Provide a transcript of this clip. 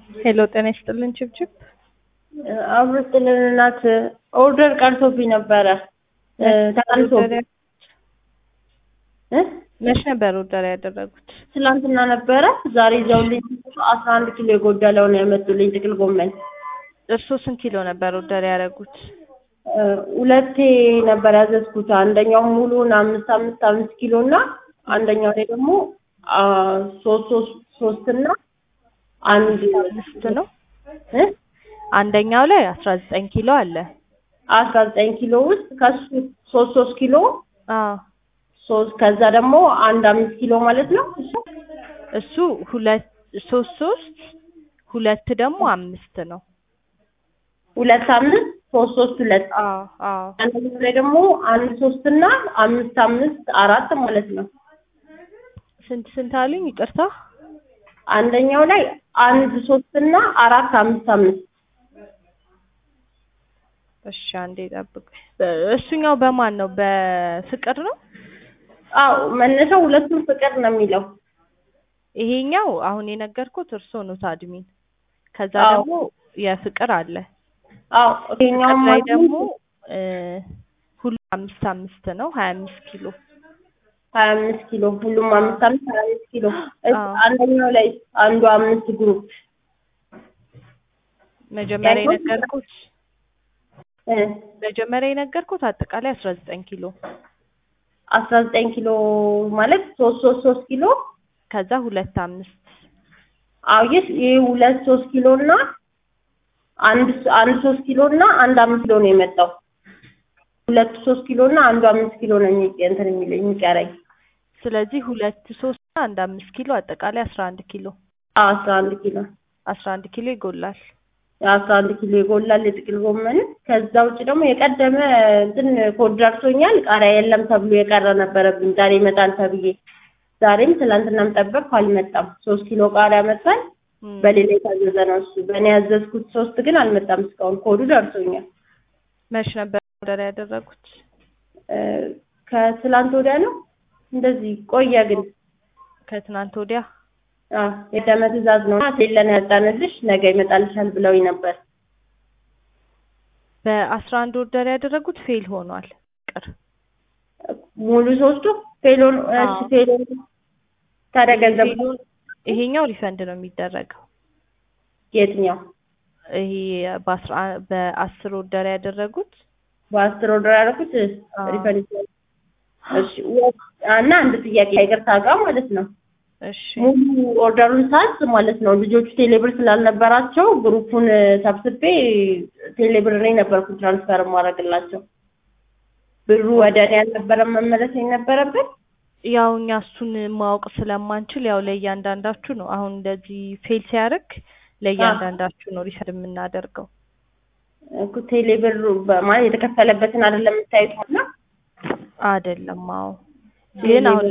ሄሎ ጤና ይስጥልን ችብችብ አብሮ ጥልን እናት ኦርደር ቀርቶብኝ ነበረ ተቀንሶ እ መች ነበር ኦርደር ያደረጉት? ትላንትና ነበረ። ዛሬ ይዘውልኝ አስራ አንድ ኪሎ የጎደለው ነው ያመጡልኝ ጥቅል ጎመን። እርሶ ስንት ኪሎ ነበር ኦርደር ያደረጉት? እ ሁለቴ ነበር ያዘዝኩት። አንደኛው ሙሉን አምስት አምስት አምስት ኪሎ እና አንደኛው ላይ ደግሞ አ ሶስት ሶስት ሶስት እና አንድ አምስት ነው። እ አንደኛው ላይ አስራ ዘጠኝ ኪሎ አለ። አስራ ዘጠኝ ኪሎ ውስጥ ከሱ ሶስት ሶስት ኪሎ አዎ ሶስት ከዛ ደግሞ አንድ አምስት ኪሎ ማለት ነው እሱ እሱ ሁለት ሶስት ሶስት ሁለት ደግሞ አምስት ነው። ሁለት አምስት ሶስት ሶስት ሁለት አዎ አዎ አንደኛው ላይ ደግሞ አንድ ሶስት እና አምስት አምስት አራት ማለት ነው። ስንት ስንት አሉኝ? ይቅርታ አንደኛው ላይ አንድ ሶስት እና አራት አምስት አምስት እሺ አንዴ ጠብቅ። እሱኛው በማን ነው? በፍቅር ነው። አዎ መነሻው ሁለቱም ፍቅር ነው የሚለው። ይሄኛው አሁን የነገርኩት እርሶ ነው አድሚን። ከዛ አዎ። ደግሞ የፍቅር አለ። አዎ ይሄኛውም ፍቅር ላይ ማለት ደግሞ እ ሁሉ አምስት አምስት ነው ሀያ አምስት ኪሎ ሀያ አምስት ኪሎ ሁሉም አምስት አምስት ሀያ አምስት ኪሎ እስ- አዎ። አንደኛው ላይ አንዱ አምስት ግሩፕ መጀመሪያ ያኛው የነገርኩት እ መጀመሪያ የነገርኩት አጠቃላይ አስራ ዘጠኝ ኪሎ አስራ ዘጠኝ ኪሎ ማለት ሶስት ሶስት ሶስት ኪሎ ከዛ ሁለት አምስት አዎ ይህ ይህ ሁለት ሶስት ኪሎ እና አንድ ስ- አንድ ሶስት ኪሎ እና አንድ አምስት ኪሎ ነው የመጣው። ሁለቱ ሶስት ኪሎ እና አንዱ አምስት ኪሎ ነው የሚ- እንትን የሚለኝ የሚቀረኝ። ስለዚህ ሁለት ሶስት እና አንድ አምስት ኪሎ አጠቃላይ አስራ አንድ ኪሎ አዎ አስራ አንድ ኪሎ አስራ አንድ ኪሎ ይጎላል። አስራ አንድ ኪሎ ይጎላል የጥቅል ጎመን። ከዛ ውጭ ደግሞ የቀደመ እንትን ኮድ ደርሶኛል። ቃሪያ የለም ተብሎ የቀረ ነበረብኝ ዛሬ ይመጣል ተብዬ። ዛሬም ትናንትናም ጠበቅኩ አልመጣም። ሶስት ኪሎ ቃሪያ መጥቷል። እም፣ በሌላ የታዘዘ ነው እሱ። በእኔ ያዘዝኩት ሶስት ግን አልመጣም እስካሁን። ኮዱ ደርሶኛል። መች ነበር ኦርደር ያደረጉት? እ ከትላንት ወዲያ ነው እንደዚህ ቆየ ግን ከትናንት ወዲያ አዎ የደመ ትእዛዝ ነው ሌለን ያጣንልሽ ነገ ይመጣልሻል ብለውኝ ነበር። በአስራ አንድ ኦርደር ያደረጉት ፌል ሆኗል። ቅር ሙሉ ሶስቱ ፌሎን እሺ አዎ። ፌሎን ታዲያ ገንዘብ ፌሉን ይሄኛው ሪፈንድ ነው የሚደረገው። የትኛው ይሄ በአስራ በአስር ኦርደር ያደረጉት በአስር ኦርደር ያደረኩት አዎ። ሪፈንድ ይችላል። እሺ ወ- እና አንድ ጥያቄ ይቅርታ ጋር ማለት ነው እሺ ሙሉ ኦርደሩን ሳዝ ማለት ነው ልጆቹ ቴሌብር ስላልነበራቸው ግሩፑን ሰብስቤ ቴሌብር እኔ ነበርኩ ትራንስፈር ማድረግላቸው ብሩ ወደ እኔ አልነበረም መመለስ የነበረበት ያው እኛ እሱን ማወቅ ስለማንችል ያው ለእያንዳንዳችሁ ነው አሁን እንደዚህ ፌል ሲያደርግ ለእያንዳንዳችሁ ነው ሪፈንድ የምናደርገው። እኮ ቴሌብር ማለት የተከፈለበትን አይደለም የምታዩት እና አይደለም አዎ ግን አሁን